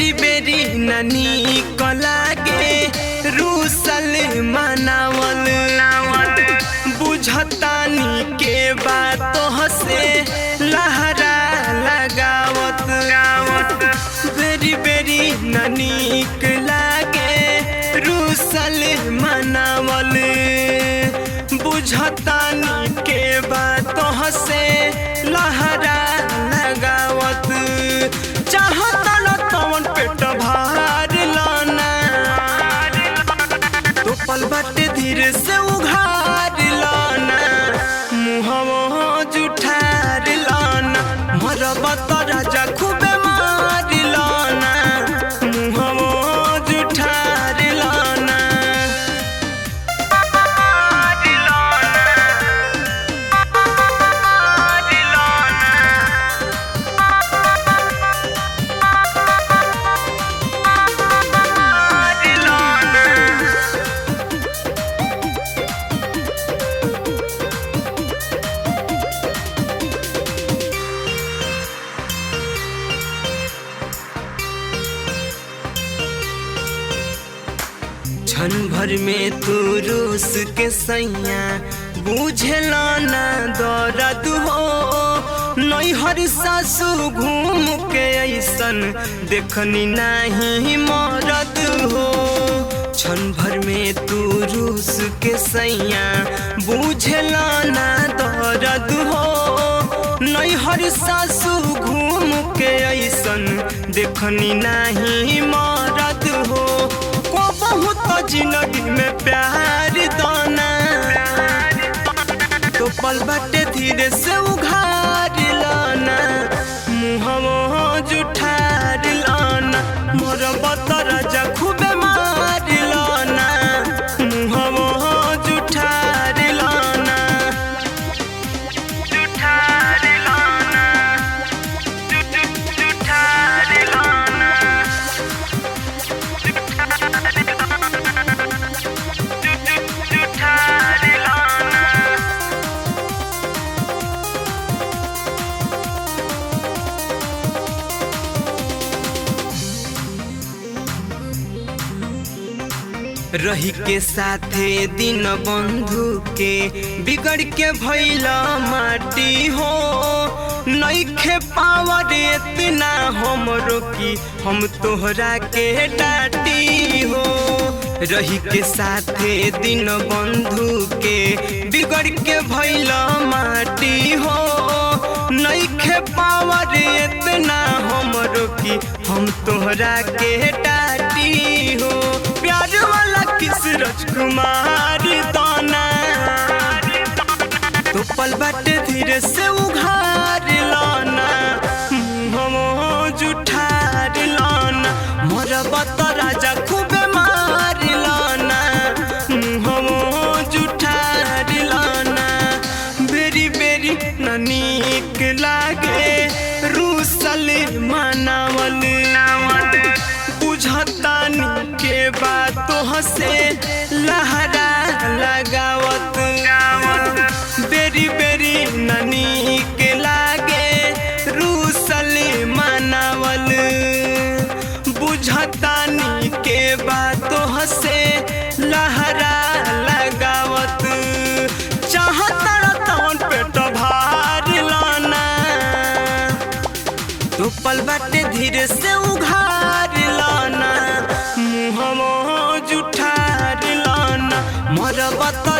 बेरी बेरी ननी को लागे रूसल मनावल बुझतानी के बातों से लहरा लगावत बेरी बेरी ननीक लागे रूसल मनावल बुझतानी के बातों से लहरा लगावत चाहता न तवन पेट भार लाना तो पल बाटे धीरे से उघार लाना मुहवा जुठार लाना मरबा तो राजा खूबे मार लाना मुहवा जुठार लाना क्षण भर में तू रूस के सैया बुझला ना दर्द हो नैहर सासू घूम के ऐसन देखनी नहीं मरद हो क्षण भर में तू रूस के सैया बुझला ना दर्द हो नैहर सासू घूम के ऐसन देखनी नहीं मरद हो को बहुत जिंदगी में प्यार दाना तो पल बाटे धीरे से उघार लाना मुहवा जुठार लाना मोर बतर जा खूबे मार लाना मुहवा जुठार लाना जुठार लाना जुठार लाना जुठार लाना रही के साथे दिन बंधु के बिगड़ के भैला माटी हो नईखे पावर इतना हमरो की हम तोहरा के डाटी हो रही के साथे दिन बंधु के बिगड़ के भैला माटी हो नईखे पावर इतना हमरो की हम तोहरा के डाटी हो प्यार वाला किस राजकुमार दाना तो पल बाटे धीरे से उघार लाना मुहवा जुठार लाना मोर बत राजा खूबे मार लाना मुहवा जुठार लाना बेरी बेरी ननीक लागे रूसल मनावल बुझतानी के बातों से लहरा लगावत बेरी बेरी ननी के लागे रूसल मनावल बुझतानी के बातों से लहरा लगावत चाहता तवन पेट भार लाना तो पल बाटे धीरे से उघार लाना मुहवा जुठार लाना मोर बत